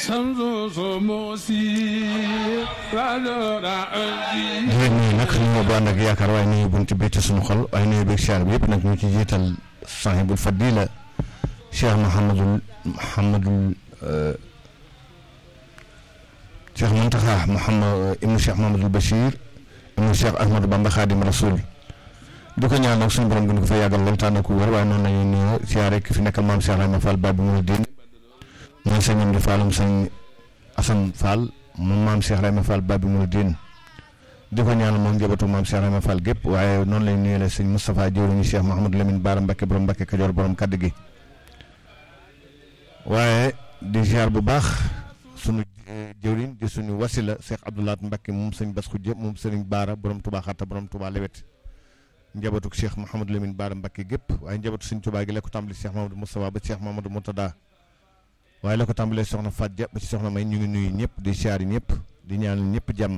di leen nuyu nag ñu bu ànd ak yaakaar waaye nuyu buñ ci bécc suñu xol waaye nuyu beeg siyaar bi yëpp nag ñu ci jiital sahibul fadila cheikh Mouhamadul Mouhamadul cheikh Muntaxa Mouhamad ibnu cheikh Mouhamadul Bachir ibnu cheikh Ahmadou Bamba Xaadim Rasul di ko ñaan nag suñu borom gën ko fa yàggal lool tànn ko wér waaye noonu la ñuy nuyoo siyaare ki fi nekkal maam Cheikh Rahma Fall Babi Mouridine mooy sëñam di Fallum sëñ Assane Fall moom maam Cheikh Rahma Fall Babi Mouridine di ko ñaan moom njabootu maam Cheikh Rahma Fall gépp waaye noonu lañ nuyoo la sëñ Moustapha jëwriñu Cheikh Mouhamadou Lamine Baara Mbakke borom Mbakke Kajoor borom kaddu gi waaye di ziar bu baax sunu jëwriñ di suñu wasila Cheikh Abdoulaat Mbakke moom sëñ Bas Xujje moom sëriñ Baara borom Touba Xatta borom Touba Lewet njabootu Cheikh Mouhamadou Lamine Baara Mbakke gépp waaye njabootu sëñ Touba gi la ko tàmbali Cheikh Mamadou Moustapha ba Cheikh Mamadou Moutada waaye la ko tàmbalee soxna Fadja ba ci soxna May ñu ngi nuyu ñëpp di ziar ñëpp di ñaanal ñëpp jàmm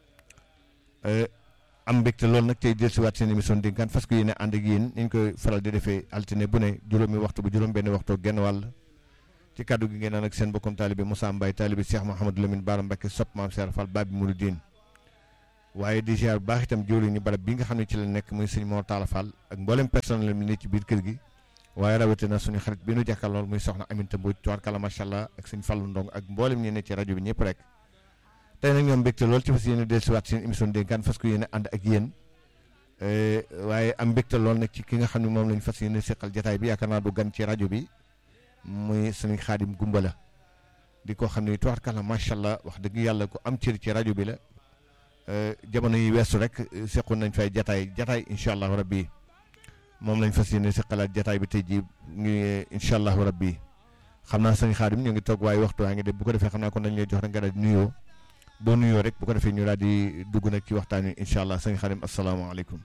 am mbégte loolu nag tey jël si waat seen émission dénkaan parce que yéen ànd ak yéen ñu koy faral di defee altine bu ne juróomi waxtu bu juróom benn waxtu genn wàll ci kàddu gi ngeen naan ak seen bokkum taalibe Moussa Mbaye taalibe Cheikh Mouhamadou Lamine Baara Mbakke sopp maam Cheikh Fall Babi Mouridine waaye di ziar bu baax itam jëwriñu barab bi nga xam ne ci la nekk muy sëñ Mor Talla Fall ak mboolem personnel mi ne ci biir kër gi waaye rawatina suñu xarit bi nu jàkkaarlool muy soxna Aminta Mbodj tubaarkalla macha allah ak sëñ Fallu Ndong ak mboolem ñi ne ci rajo bi ñëpp rek tey nag ñoom mbégte lool ci fas yéene dellusiwaat seen émission dénkaan fas ko yéene ànd ak yéen waaye am mbégte lool nag ci ki nga xam ne moom lañ fas yéene seqal jataay bi yaakaar naa du gan ci rajo bi muy sëñ Xaadim Gumbala di ko xam ne tubaarkalla macha allah wax dëgg yàlla ko am cër ci rajo bi la jamono yi weesu rek seqoon nañ fay jataay jataay incha allahu rabbi moom lañ fas yéene seqalaat jataay bi tey jii ngi incha allahu rabbi xam naa sëñ Xaadim ñu ngi toog waaye waxtu waa ngi dem bu ko defee xam naa kon dañ lay jox rek nga daal di nuyoo boo nuyoo rek bu ko defee ñu daal di dugg nag ci waxtaan wi incha allah sëñ Xaadim asalaamaaleykum.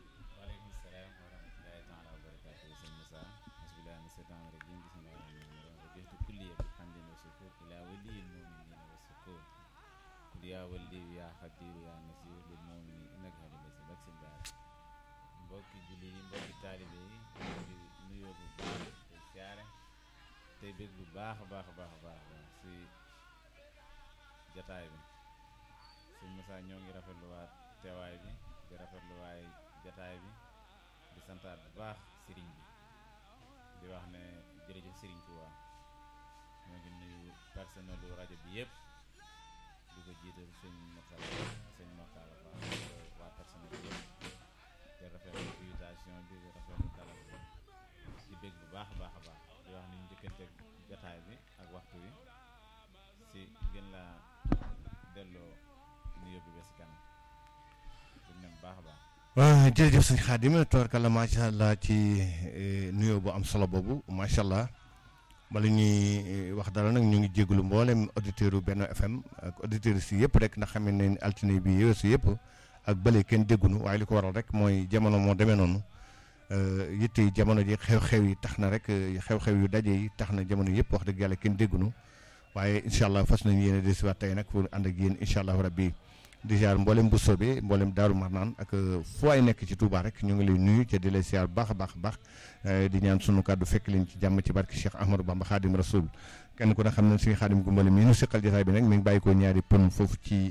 mbokki julli yi mbokki taalibe yi di nuyoo bu baax te siyaare tey bég bu baax a baax a baax a baax si jataay bi sëñ Moussa ñoo ngi rafetluwaat teewaay bi di rafetluwaay jataay bi di santaat bu baax sëriñ bi di wax ne jërëjëf sëriñ Touba ñoo ngi nuyu personnelu rajo bi yëpp di ko jiital sëñ Mourtala sëñ Mourtala Ba waa personnel bi yëpp te rafetlu invitation bi di rafetlu dalal bi di bég bu baax a baax a baax di wax ni ñu njëkkante jataay bi ak waxtu wi si gën laa delloo nuyoo bi ba si kanam di nem baax a baax waaw jërëjëf sëñ Xaadim tubaarkalla macha allah ci nuyoo bu am solo boobu macha allah bala ñuy wax dara nag ñu ngi jégalu mboolem auditeurs yu Benno FM ak auditeurs si yëpp rek ndax xam ne altine bi yooyu yëpp ak bële kenn déggunu waaye li ko waral rek mooy jamono moo demee noonu yitte yi jamono ji xew-xew yi tax na rek xew-xew yu daje yi tax na jamono yëpp wax dëgg yàlla kenn déggunu waaye incha allah fas nañu yéene desiwaat tey nag pour ànd ak yéen incha allah rabbi di ziar mboolem bu soobee mboolem daaru marnaan ak fu ay nekk ci Touba rek ñu ngi lay nuyu te di lay ziar baax a baax a baax di ñaan sunu kàddu fekk leen ci jàmm ci barke Cheikh Ahmadou Bamba Xaadim Rasul kenn ku ne xam ne suñu xaadim gumbale mii nu seqal jotaay bi nag mi ngi bàyyi ko ñaari pënum foofu ci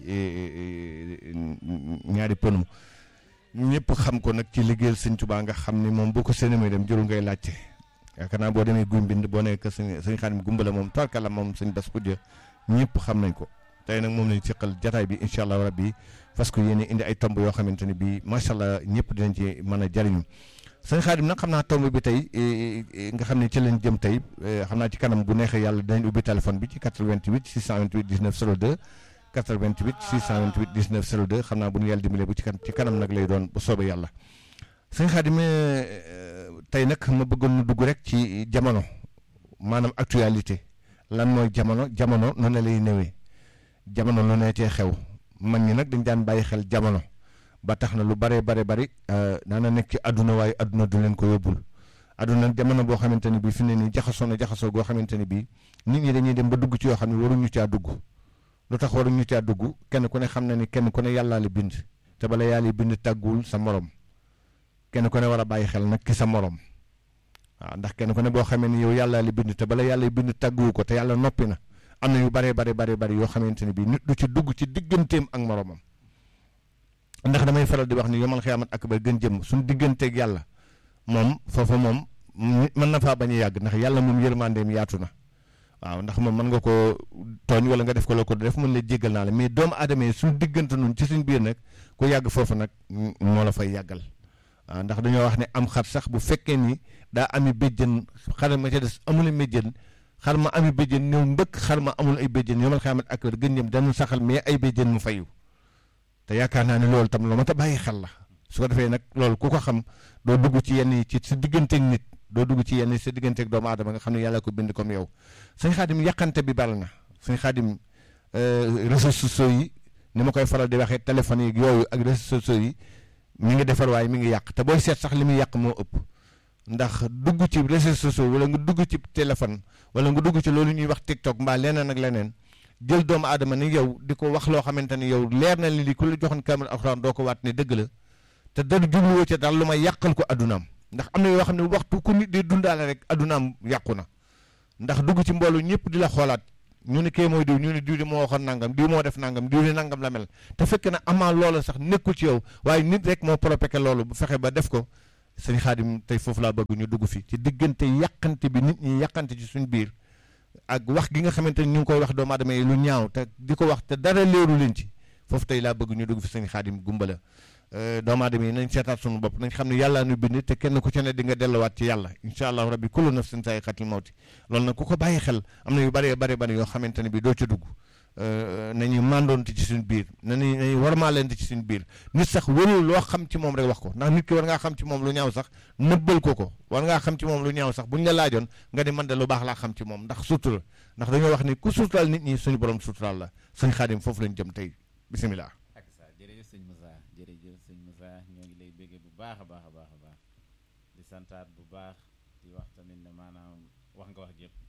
ñaari pënum ñëpp xam ko nag ci liggéeyal sëñ Touba nga xam ni moom boo ko séenee muy dem jëru ngay laajte yaakaar naa boo demee guy mbind boo nekk sëñ sëñ xaadim gumbale moom tarkala moom sëñ bas kujja ñëpp xam nañ ko tey nag moom lañ seqal jataay bi incha allah rabbi parce que yéen indi ay tomb yoo xamante ne bii macha allah ñëpp dinañ ci mën a jariñu sëñ Xaadim nag xam naa tomb bi tey nga xam ne ci lañ jëm tey xam naa ci kanam bu neexee yàlla dinañ ubbi téléphone bi ci 88 628 19 02 88 628 19 02 xam naa bu ñu yàlla dimbalee bu ci kan ci kanam nag lay doon bu soobee yàlla sëñ Xaadim tey nag ma bëggoon nu dugg rek ci jamono maanaam actualité lan mooy jamono jamono noonu lay newee jamono lu ne cee xew mag ñi nag dañ daan bàyyi xel jamono ba tax na lu bare bare bari daana nekk ci àdduna waaye àdduna du leen ko yóbbul àdduna jamono boo xamante ni bii fi ne nii jaxasoo na jaxasoo goo xamante ni bii nit ñi dañuy dem ba dugg ci yoo xam ne waruñu caa dugg lu tax waruñu caa dugg kenn ku ne xam na ni kenn ku ne yàllaa la bind te bala yàlla bind tàgguwul sa morom kenn ku ne war a bàyyi xel nag ki sa morom waaw ndax kenn ku ne boo xamee ni yow yàllaa la bind te bala yàlla bind tàgguwu ko te yàlla noppi na am na yu bare bare bare bare yoo xamante ne bii nit du ci dugg ci digganteem ak moroomam ndax damay faral di wax ni yomal xiyaamat akbar gën jëm suñu digganteeg yàlla moom foofa moom nit mën na faa bañ a yàgg ndax yàlla moom yërmandeem yaatu na waaw ndax moom mën nga ko tooñ wala nga def ko la ko def mën la jéggal naa la mais doomu aadama yi suñu diggante nun ci suñ biir nag ku yàgg foofu nag moo la fay yàggal waaw ndax dañoo wax ne am xar sax bu fekkee ni daa ami béjjën xar ma ca des amul ay béjjën xar ma ami béjjën ñëw mbëkk xar ma amul ay béjjën yomal xiyaamat akbar gën jëm dañu saxal mais ay béjjën mu fayu te yaakaar naa ne loolu tam lu ma ta bàyyi xel la su ko defee nag loolu ku ko xam doo dugg ci yenn yi ci sa digganteeg nit doo dugg ci yenn yi sa digganteeg doomu aadama nga xam ne yàlla ko bind comme yow sëñ xaadim yàqante bi bari na sëñ xaadim réseaux sociaux yi ni ma koy faral di waxee téléphone yi yooyu ak réseaux sociaux yi mi ngi defar waaye mi ngi yàq te booy seet sax li muy yàq moo ëpp ndax dugg ci réseaux sociaux wala nga dugg ci téléphone wala nga dugg ci loolu ñuy wax TikTok mbaa leneen ak leneen jël doomu aadama ni yow di ko wax loo xamante ni yow leer na li li ku la joxoon kaamil alxuraan doo ko waat ne dëgg la te dara jubluwoo ca daal lu may yàqal ko addunaam ndax am na yoo xam ne waxtu ku nit di dundaale rek addunaam yàqu na ndax dugg ci mboolu ñëpp di la xoolaat ñu ne kee mooy diw ñu ne diw di moo waxoon nangam diw moo def nangam diw di nangam la mel te fekk na amaa loola sax nekkul ci yow waaye nit rek moo propéke loolu bu fexe ba def ko sëñ xaadim tey foofu laa bëgg ñu dugg fi ci diggante yàqante bi nit ñi yàqante ci suñ biir ak wax gi nga xamante ni ñu ngi koy wax doomu aadama yi lu ñaaw te di ko wax te dara leeru leen ci foofu tey laa bëgg ñu dugg fi sëñ xaadim gumbala doomu aadama yi nañ seetaat suñu bopp nañ xam ne yàllaa nu bind te kenn ku ci ne di nga delluwaat ci yàlla incha allahu rabbi kullu nafsin zaa'iqatul mawti loolu nag ku ko bàyyi xel am na yu bëree bëri bëri yoo xamante ne bi doo ci dugg nañu màndoonte ci suñu biir nañu nañu warmaalente ci suñu biir nit sax warul loo xam ci moom rek wax ko ndax nit ki war ngaa xam ci moom lu ñaaw sax nëbbal ko ko war ngaa xam ci moom lu ñaaw sax buñ la laajoon nga ni man de lu baax laa xam ci moom ndax sutura ndax dañoo wax ni ku suturaal nit ñi suñu borom suturaal la sëñ xaadim foofu lañ jëm tey bisimilah. ak sa jërëjëf sëñ Moussa jërëjëf sëñ Moussa ñoo ngi lay béggee bu baax a baax a baax a baax di santaat bu baax di wax tamit ne maanaam wax nga wax jëpp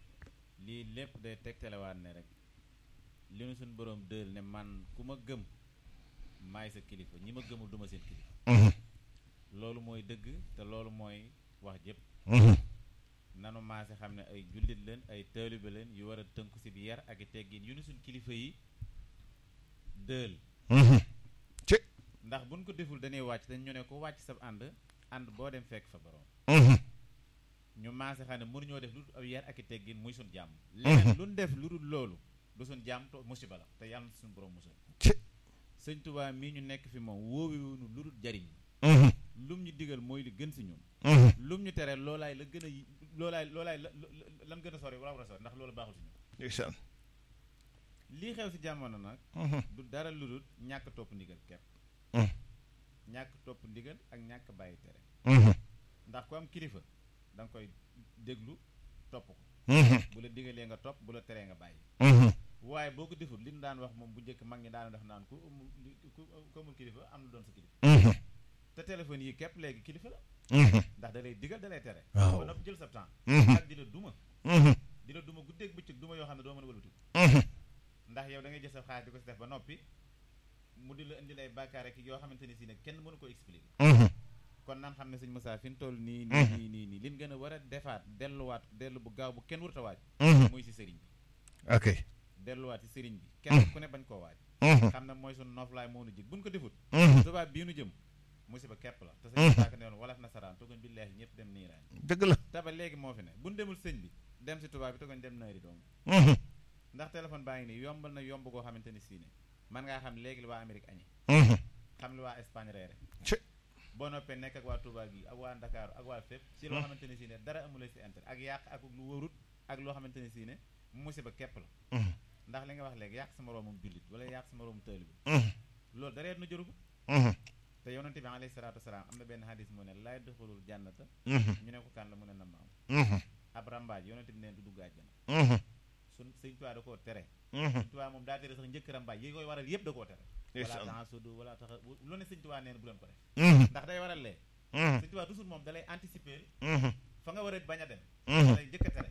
lii lépp day tegtalewaat ne rek li nu suñu borom dël ne man ku ma gëm maay sa kilifa ñi ma gëmul duma seen kilifa loolu mooy dëgg te loolu mooy wax jëpp nanu maase xam ne ay jullit leen ay taalibe leen yu war a tënku si bi yar ak i teggin yu nu suñ kilifa yi dël ci ndax buñ ko deful dañuy wàcc dañ ñu ne ko wàcc sa ànd ànd boo dem fekk fa borom ñu maase xam ne mënuñoo def lu dul ab yar ak i teggin muy suñ jàmm leneen lu ñu def lu dul loolu du suñ jàmm to musiba la te yàlla na suñu borom musal ci sëñ Tuubaa mii ñu nekk fi moom wóowiwunu lu dul jariñ lum ñu digal mooy li gën si ñun lum ñu tere loolaay la gën a yi loolaay loolaay la lan gën a sori wala war a sori ndax loolu baaxul si ñun ndeysaan lii xew si jamono nag du dara lu dul ñàkk topp ndigal kepp ñàkk topp ndigal ak ñàkk bàyyi tere ndax ku am kilifa da nga koy déglu topp ko bu la digalee nga topp bu la teree nga bàyyi waaye boo ko deful li ñu daan wax moom bu njëkk mag ñi daan def naan ku amul ku ku amul kilifa am na doon sa kilifa te téléphone yi képp léegi kilifa la ndax da lay digal da lay tere waaw ba noppi jël sa temps ak di la duma di la duma guddeeg bëccëg duma yoo xam ne doo mën a wëlbati ndax yow da ngay jël sa xaalis di ko si def ba noppi mu di la indi lay bàkkaar rek yoo xamante ni si ne kenn mënu ko expliquer kon nan xam ne sëñ Moussa fi ñu toll nii nii nii nii nii liñ gën a war a defaat delluwaat dellu bu gaaw bu kenn warut a waaj muy si sëriñ bi ok delluwaat si sëriñ bi kenn ku ne bañ koo waaj xam ne mooy sunu noflaay moo nu jig buñ ko defut tubaab bii nu jëm musiba képp la te sëñ Moussa ka ne woon walaf nasaraan togoñ billaahi ñëpp dem niiraan dëgg la te ba léegi moo fi ne buñ demul sëñ bi dem si tubaab bi togoñ dem naari doom ndax téléphone baa ngi nii yombal na yomb goo xamante ni si ne man ngaa xam léegi li waa Amérique añi xam li waa Espagne reere ci boo noppee nekk ak waa Touba gi ak waa Ndakaaru ak waa fépp si loo xamante ne si ne dara amula si intérêt ak yàq ak lu wóorut ak loo xamante ne si ne musiba képp la ndax li nga wax léegi yàq sa moroomum jullit wala yàq sa moroomum taalibe loolu dareet na jëru ko te yonente bi alayhi salaatu wasalaam am na benn hadis mu ne laay doxalul jànnata ñu ne ko kan la mu ne na maam ab rambaaj yonente bi neen du dugg àjjana sun sëñ Tuubaa da koo tere sëñ Tuubaa moom daa tere sax njëkk rambaaj yi koy waral yëpp da koo tere wala taxasudu wala taxa lu ne sëñ Tuubaa neen bu leen ko def ndax day waral lee sëñ Tuubaa toujours moom dalay anticiper fa nga war a bañ a dem dalay njëkk a tere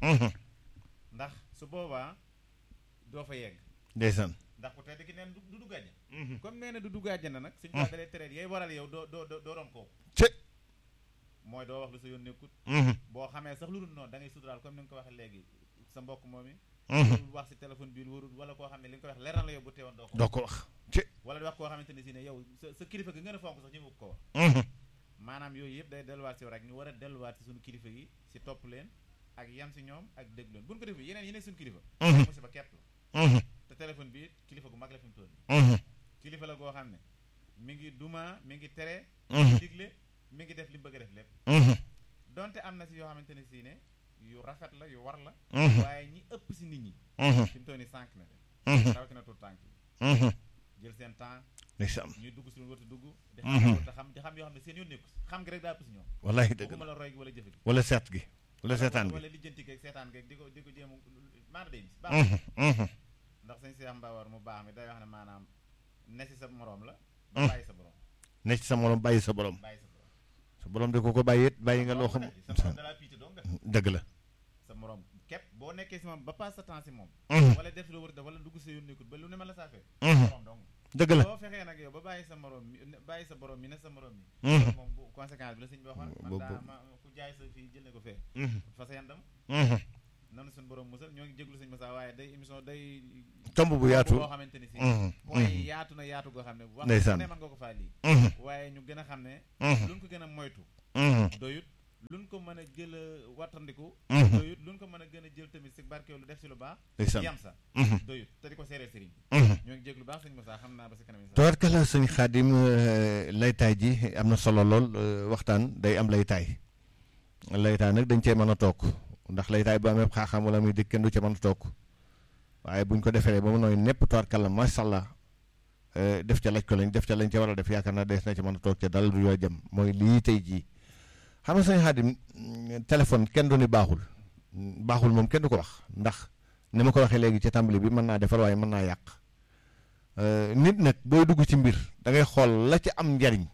ndax su boobaa doo fa yegg ndeysaan ndax ku tedd ki neen du du dugg àjjana comme nee na du dugg àjjana nag sëñ Tuubaa dalay tere yay waral yow doo doo doo doon kooku ci mooy doo wax lu sa yoon nekkut boo xamee sax lu dul noonu da ngay suturaal comme ni nga ko waxee léegi sa mbokk moom i warul wax si téléphone bi warul wala koo xam ne li nga koy wax leer na la yow bu teewoon doo ko doo ko wax ci wala di wax koo xamante ne si ne yow sa sa kilifa gi gën a fonk sax ñu ko wax maanaam yooyu yëpp day delluwaat si yow rek ñu war a delluwaat si suñu kilifa yi si topp leen ak yam si ñoom ak déglu leen buñ ko defee yeneen yeneen suñu kilifa musiba képp la te téléphone bi kilifa gu mag la fi mu toll nii kilifa la goo xam ne mi ngi duma mi ngi tere mi ngi digle mi ngi def li mu bëgg a def lépp donte am na si yoo xamante ne si ne yu rafet la yu war la waaye ñi ëpp si nit ñi fi mu toll nii sànq na leen rawatina tur tànk yi jël seen temps ndeysaan ñuy dugg si lu war a dugg di xam te xam di xam yoo xam ne seen yoon nekku si xam gi rek daa ëpp si ñoom wallahi dëgg waxuma la la roy gi wala jëfe gi wala seet gi wala seetaan gi wala lijjanti geeg seetaan geeg di ko di ko jéem maana day bis baax ndax sëñ Cheikh Mbawar mu baax mi day wax ne maanaam ne si sa moroom la ba bàyyi sa borom ne ci sa morom bàyyi sa borom bàyyi sa borom sa borom de ko ko bàyyi it bàyyi nga loo xam sa morom dalaa piite doo nga dëgg la sa morom képp boo nekkee si moom ba passe sa temps si moom wala def loo war a def wala dugg sa yoon nekkul ba lu ne ma la saa fee morom dong dëgg la boo fexee nag yow ba bàyyi sa morom mi bàyyi sa borom mi ne sa morom mi loolu moom bu conséquence bi la sëñ bi waxoon man daa ma ku jaay sa fii jël ne ko fee fa sa yandam nanu suñu borom musal ñoo ngi jéglu sëñ Massa waaye day émission day tomb bu yaatu boo xamante ni si mooy yaatu na yaatu goo xam ne wax Ndeysaan. ne mën nga ko faa lii waaye ñu gën a xam ne luñ ko gën a moytu doyut luñ ko mën a jël a wattandiku doyut luñ ko mën a gën a jël tamit si barkeelu lu def si lu baax ndeysaan yam sa doyut te di ko seeree sëriñ ñoo ngi jéglu baax sëñ Massa xam naa ba si kanam incha tabarkala sëñ Xaadim euh, laytaay ji am na solo lool euh, waxtaan day am laytaay laytaay nag dañ cee mën a toog ndax laytaay bu amee xaaxam wala muy dëkk kenn du ca mën a toog waaye buñ ko defee ba mu nooy nepp tabarkala macha allah euh, def ca laj ko lañ def ca lañ ca war a def yaakaar naa dees na ci mën a toog ca dal du yoo jëm mooy lii tey jii xam nga sëñ Xaadim mm, téléphone kenn du ni baaxul Mm, baaxul moom kenn du ko wax ndax ni ma ko waxee léegi ci tàmbali bi mën naa defar waaye mën naa yàq Euh, nit nag booy dugg ci mbir da ngay xool la ca am njariñ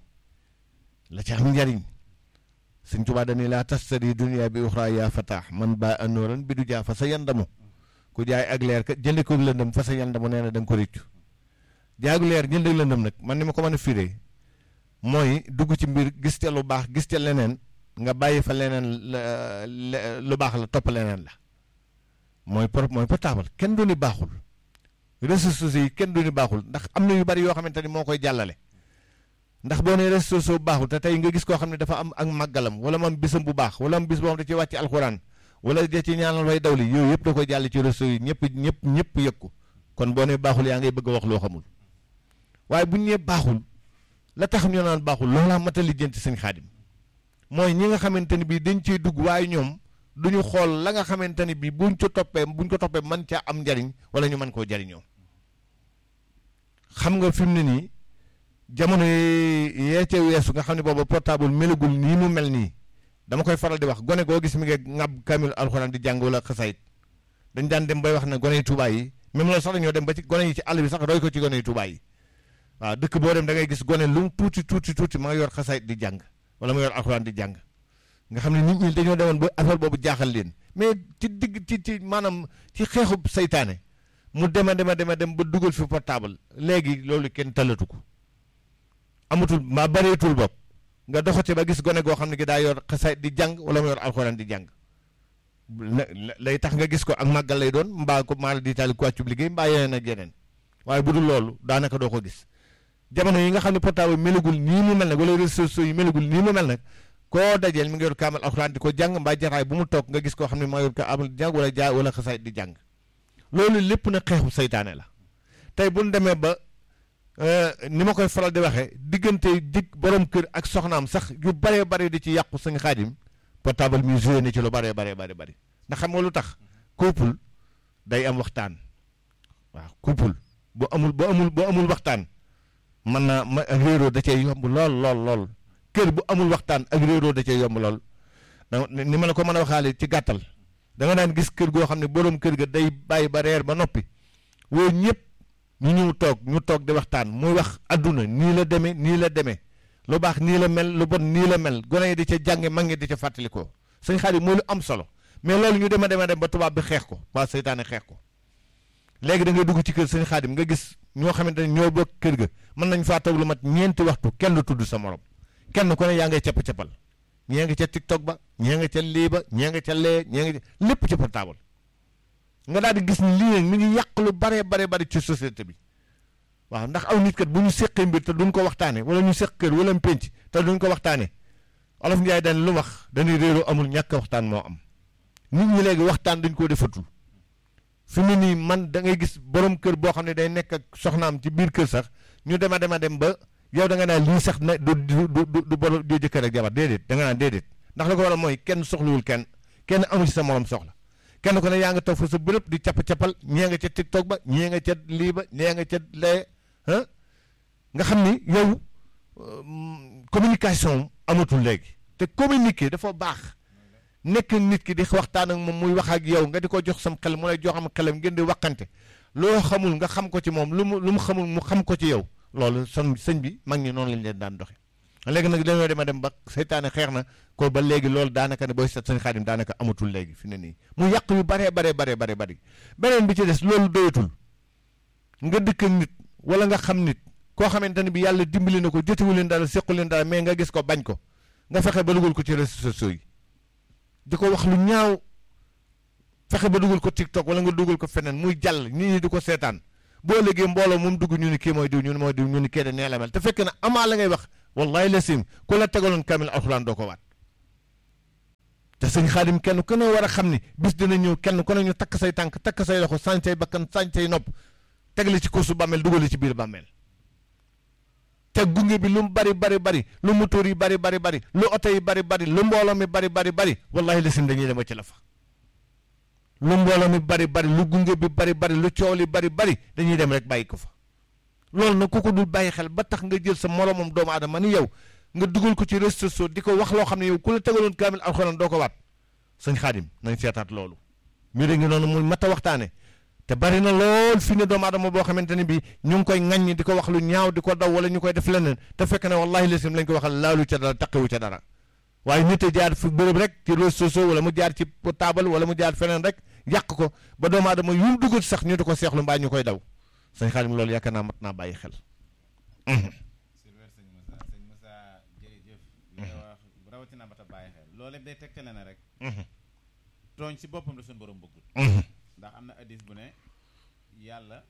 la ca am njariñ sëñ Tuubaa dañuy laa tastari dunia bi uxra yaa fataax man ba anooran bi du jaa fa sa yandamu ku jaay ak leer ka jëndi ko lëndëm fa sa yandamu nee na da nga ko réccu jaagu leer jënd ak lëndëm nag man ni ma ko mën a firee mooy dugg ci mbir gis ca lu baax gis ca leneen nga bàyyi fa leneen la- le- lu baax la topp leneen la mooy por mooy portable kenn du ni baaxul réseaux sociaux yi kenn du ni baaxul ndax am na yu bari yoo xamante ni moo koy jàllale ndax boo nee réseaux sociaux baaxul te tey nga gis koo xam ne dafa am ak màggalam wala mu am bisam bu baax wala am bis boo xam ne da ci wàcc alxuraan wala da ci ñaanal way dawli yooyu yëpp da koy jàll ci réseaux yi ñëpp ñëpp ñëpp yëg ko kon boo nee baaxul yaa ngay bëgg a wax loo xamul waaye bu ñu nee baaxul la tax ñu naan baaxul loolaa mat a lijjanti sëñ xaadim mooy ñi nga xamante ni bii dañ ciy dugg waaye ñoom duñu xool la nga xamante ni bii buñ ko toppee buñ ko toppee mën caa am njariñ wala ñu mën koo jariñoo xam nga fi mu ne nii jamono yi yee ca weesu nga xam ne booba portable melagul nii mu mel nii dama koy faral di wax gone goo gis mi ngi ŋàbb kamil alxuraan di jàng wala xasayit dañ daan dem bay wax ne gone yi Tuubaa yi même loolu sax dañoo dem ba ci gone yi ci àll bi sax roy ko ci gone yi Tuubaa yi waaw dëkk boo dem da ngay gis gone lu mu tuuti tuuti tuuti ma nga yor xasayit di jàng wala ma yor alxuraan di jàng nga xam ne nit ñi dañoo demoon ba affaire boobu jaaxal leen mais ci digg ci ci maanaam ci xeexub saytaane mu dema dema dema dem ba dugal fi portable léegi loolu kenn talatu ko amatul mbaa bareetul bopp nga doxate ba gis gone goo xam ne gi daa yor xasaay di jàng wala mu yor alxuraan di jàng la- la- lay tax nga gis ko ak màggal lay doon mbaa ko maal di taali ko wàccub liggéey mbaa yeneen ak yeneen waaye bu dul loolu daanaka doo ko gis jamono yi nga xam ne portable melagul nii mu mel nag wala réseaux sociaux yi melagul nii mu mel nag koo dajeel mi ngi yor kaamal alxuraan di ko jàng mbaa jataay bu mu toog nga gis koo xam ne maa yor ko amal di jàng wala jaay wala xasaay di jàng loolu lépp na xeexu saytaane la tey bu ñu demee ba euh, ni ma koy faral di waxee diggante dig borom kër ak soxnaam sax yu baree bare di ci yàqu sëñ xaadim portable mi joué na ci lu baree baree bare bari ndax xam nga lu tax couple day am waxtaan waaw couple bu amul bu amul bu amul waxtaan mën naa ma ak réeroo da cee yomb lool lool lool kër bu amul waxtaan ak réeroo da cee yomb lool da ni ma la ko mën a waxaale ci gàttal da nga daan gis kër goo xam ne borom kër ga day bàyyi ba reer ba noppi woo ñëpp ñu ñëw toog ñu toog di waxtaan muy wax adduna nii la demee nii la demee lu baax nii la mel lu bon nii la mel gone yi di ca jànge mag ngi di ca fàttalikoo sëñ Xaadim mooy lu am solo mais loolu ñu dema dema dem ba tubaab bi xeex ko waa seytaane xeex ko léegi da ngay dugg ci kër sëñ Xaadim nga gis ñoo xamante ne ñoo bokk kër ga mën nañ faa toog lu mat ñeenti waxtu kenn du tudd sa morom kenn ku ne yaa ngay capp-cappal ñee nga ca tiktok ba ñee nga ca lii ba ñee nga ca lee ñee nga ca lépp ci portable nga daal di gis ni lii nag mi ngi yàq lu bare bare bare ci société bi waaw ndax aw nit kat bu ñu seqee mbir te duñ ko waxtaane wala ñu seq kër wala pénc te duñ ko waxtaane olof Njaay dañ lu wax dañuy réeroo amul ñàkk waxtaan moo am nit ñi léegi waxtaan dañ koo defatul fi mu nii man da ngay gis borom kër boo xam ne day nekk ak soxnaam ci biir kër sax ñu dema dema dem ba yow da nga naan lii sax na du du du du borom du jëkkër ak jabar déedéet da nga naan déedéet ndax la ko waral mooy kenn soxlawul kenn kenn amu ci sa morom soxla kenn ko ne yaa nga toog fa sa bërëb di capp cappal ñee nga ca tiktok ba ñee nga ca lii ba ñee nga ca lee ah nga xam ni yow communication amatul léegi te communiquer dafa baax nekk nit ki di waxtaan ak moom muy wax ak yow nga di ko jox sam xel mu lay jox am xelam ngeen di waxante loo xamul nga xam ko ci moom lu mu lu mu xamul mu xam ko ci yow loolu son sëñ bi mag ñi noonu lañ leen daan doxe léegi nag dañoo dem a dem ba seytaane xeex na ko ba léegi loolu daanaka ne booy seet sëñ Xaadim daanaka amatul léegi fi ne nii mu yàq yu baree baree baree bare bari beneen bi ci des loolu doyatul nga dëkk ak nit wala nga xam nit koo xamante ne bi yàlla dimbali na ko jotewu leen dara sequ leen dara mais nga gis ko bañ ko nga fexe ba dugal ko ci réseaux sociaux yi di ko wax lu ñaaw fexe ba dugal ko TikTok wala nga dugal ko feneen muy jàll nit ñi di ko seetaan boo léegi mbooloo moom dugg ñu ni kii mooy diw ñu ni mooy diw ñu ni kii de nee la mel te fekk na amaa la ngay wax wallahi la sim ku la tegaloon kamil alxuraan doo ko waat te sëñ xaadim kenn ku ne war a xam ni bis dina ñëw kenn ku ne ñu takk say tànk takk say loxo sañ say bakkan sañ say nopp tegle ci kursu bàmmeel dugal ci biir bàmmeel te gunge bi lu mu bari bari bari lu moteur yi bari bari bari lu oto yi bari bari lu mbooloo mi bari bari bari wallahi la sim dañuy dem ci la fa lu mbooloo mi bari bari lu gunge bi bari bari lu coow li bari bari dañuy dem rek bàyyi ko fa loolu nag ku ko dul bàyyi xel ba tax nga jël sa moromam doomu aadama ni yow nga dugal ko ci réseaux sociaux di ko wax loo xam ne yow ku la tegaloon kaamil alxuraan doo ko waat sëñ xaadim nañ seetaat loolu mbir ngi noonu muy mat a waxtaane te bari na lool fi ne doomu aadama boo xamante ne bi ñu ngi koy ŋaññi di ko wax lu ñaaw di ko daw wala ñu koy def leneen te fekk ne wallahi lesim lañ ko waxal laalu ca dara taqiwu ca dara waaye nit a jaar fi bërëb rek ci réseaux sociaux wala mu jaar ci portable wala mu jaar feneen rek yàq ko ba doomu aadama yu mu dugal sax ñu di ko seexlu mbaa ñu koy daw sëñ xaadim loolu yaakaar naa mat naa bàyyi xel Silver sëñ Moussa sëñ Moussa jërëjëf li nga wax rawatina ba ta bàyyi xel loolu lépp day tegtale na rek tooñ si boppam la suñu borom bëggul ndax am na addis bu ne yàlla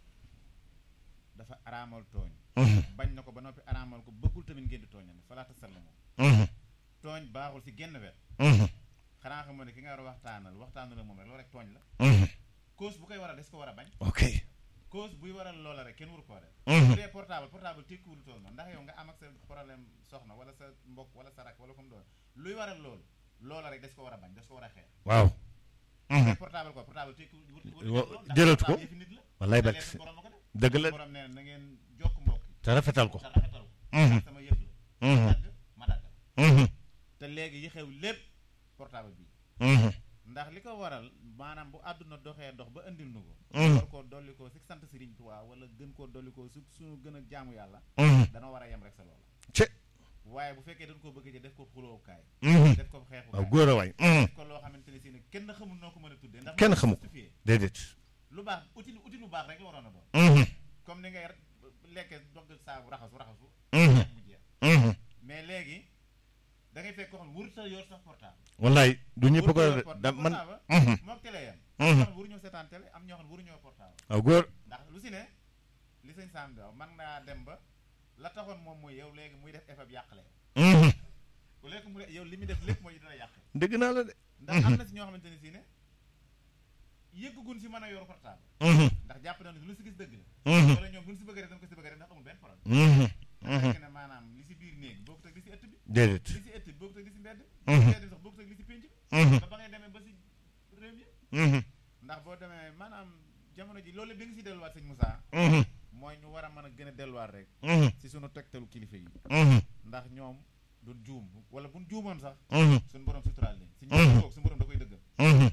dafa araamal tooñ bañ na ko ba noppi araamal ko bëggul tamit ngeen di tooñane falaata sall moom tooñ baaxul si genn wet xanaa xam ne ki nga war a waxtaanal waxtaanal ak moom rek loolu rek tooñ la cause bu koy waral des ko war a bañ ok cause buy waral loola rek kenn waru koo def bu dee portable portable tekkiwul tool noonu ndax yow nga am ak sa problème soxna wala sa mbokk wala sa rak wala comme doon luy waral loolu loola rek des ko war a bañ des ko war a xeex waaw mais portable quoi portable tekkiwul jëlatu ko yëfi nit la wallaay te barke leen borom a ko def dëgg la borom nee na na ngeen jokk mbokk yi te rafetal ko te rafetal ko sama yëf la dagg ma daggal te léegi yi xew lépp portable bi ndax li ko waral maanaam bu àdduna doxee dox ba indil nu ko war koo dolli ko si sant Sëriñ Tuubaa wala gën koo dolli ko su suñu gën a jaamu yàlla dana war a yem rek sa loola ci waaye bu fekkee dañ koo bëgg def ko xulookaay def ko waaw xeexukaay góor a waay def ko loo xamante ne si ne kenn xamul noo ko mën a tuddee ndax Kenn xamu ko. justifié déedéet lu baax outil outil lu baax rek la waroon a doon comme ni ngay lekkee dogg saabu raxasu raxasu mu jeex mais léegi da ngay fekk koo xam ne wurut sa yor sax portable wallaay du ñëpp ko wurut sa yor da man portable mook télé yam am ñoo xam ne waruñoo seetaan télé am ñoo xam ne waruñoo portable waaw góor ndax lu si ne li sëñ Sam di wax man naa dem ba la taxoon moom mooy yow léegi muy def effet bi yàqale bu léegi mu yow li muy def lépp mooy dina yàq dëgg naa la de ndax am na si ñoo xamante ne si ne yëggugun si mën a yor portable ndax jàpp na ne lu si gis dëgg la wala ñoom lu si bëgg rek dañ ko si bëgg rek ndax amul benn problème fekk ne maanaam li si biir néeg bokkut ak li si ëtt bi déedéet li si ëtt bi bokkut ak li si mbedd li si mbedd sax bokkut ak li si pénc bi ba ba ngay demee ba si réew mi ndax boo demee maanaam jamono ji loolu bi nga si delluwaat sëñ Moussa mooy ñu war a mën a gën a delluwaat rek si sunu tegtalu kilifa yi ndax ñoom duñ juum wala buñ juumoon sax suñu borom suturaal leen si ñu toog suñu borom da koy dëggal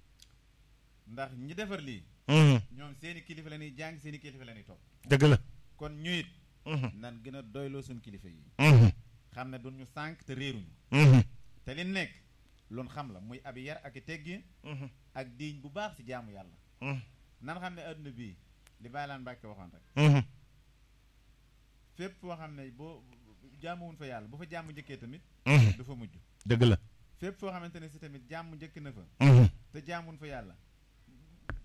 ndax ñi defar lii ñoom seeni kilifa la ñuy jàng seeni kilifa la ñuy topp dëgg la kon ñu it nan gën a doyloo suñu kilifa yi xam ne duñ ñu sànq te réeruñu te li nekk loolu xam la muy ab yar ak i teggi ak diiñ bu baax si jaamu yàlla nan xam ne adduna bii li bàyyi laan Mbàkke waxoon rek fépp foo xam ne boo jaamuwuñ fa yàlla bu fa jàmm njëkkee tamit du fa mujj dëgg la fépp foo xamante ne si tamit jàmm njëkk na fa te jaamuwuñ fa yàlla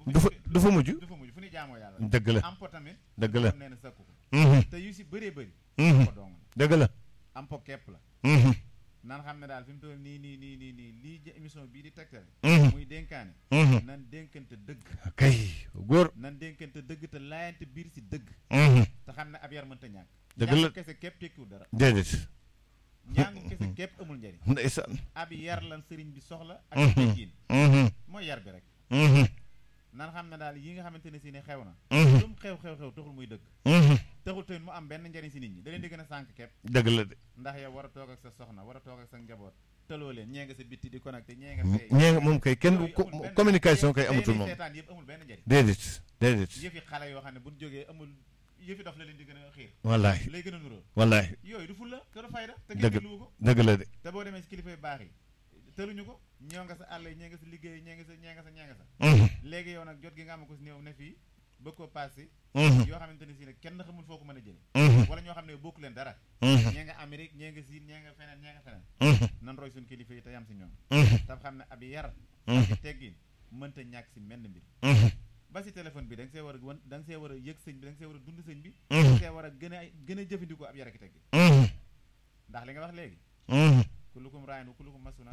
bu du fa fi- du fa mujj du fa mujj fu ñuy jaamoo yàlla dëgg la am po tamit dëgg la am nee na sakku ko Mhm, te yu si bëree bëri mhm, ko dong la dëgg la am po kepp la Mhm, nan xam ne daal fi mu toll nii nii nii nii nii lii jë- émission bii di tegtale mhm, muy dénkaane mhm. nan dénkante dëgg kay góor nan dénkante dëgg te laayante biir si dëgg Mhm, te xam ne ab yar mënta ñàkk Dëgg la. njàngu kese képp tekkiwul dara déedéet njàngu kese képp amul njariñ ndeysaan ab yar lan sëriñ bi soxla ak Mhm. teggiin Mhm, mooy yar bi rek mhm, nan xam ne daal yi nga xamante ne si ne xew na mhm, lu mu xew xew xew taxul muy dëgg mhm. taxul tamit mu am benn njariñ si nit ñi da leen di gën a sànq képp dëgg la de ndax yow war a toog ak sa soxna war a toog ak sa njaboot tëloo leen ñee nga sa bitti di connecté ñee nga fee ñee nga moom kay kenn yooyu ko- amul benn- communication kay day- amatul day moom seetaan yëpp amul benn njariñ déedéet déedéet yëfi xale yoo xam ne buñ jógee amul yëfi dof la leen di gën a xiir wallaahi lay gën a nuróo wallaahi yooyu du fulla kër fayda te Dëgg. kenn dégluwu ko dëgg la de te boo demee si kilifa yu baax yi tëluñu ko ñoo nga sa àll yi ñee nga sa liggéey ñee nga sa ñee nga sa ñee nga sa Mhm, léegi yow nag jot gi nga am ko si néew ne fii bëgg koo passé mhm, yoo xamante ne si ne kenn xamul foo ko mën a jële mhm, wala ñoo xam ne bokku leen dara mhm, ñee nga Amérique ñee nga Siin ñee nga feneen ñee nga feneen mhm, nan roy suñu kilifa yi te yam si ñoom mhm, tam xam ne ab yar mhm, ak teggin mënta ñàkk si menn mbir mhm, ba si téléphone bi da nga see war a wan da nga see war a yëg sëñ bi da nga see war a dund sëñ bi da mhm, nga see war a gën a gën a jëfandikoo ab yar ak teggin mhm, ndax li nga wax léegi mhm. kullukum raayin wa kullukum mas'uulun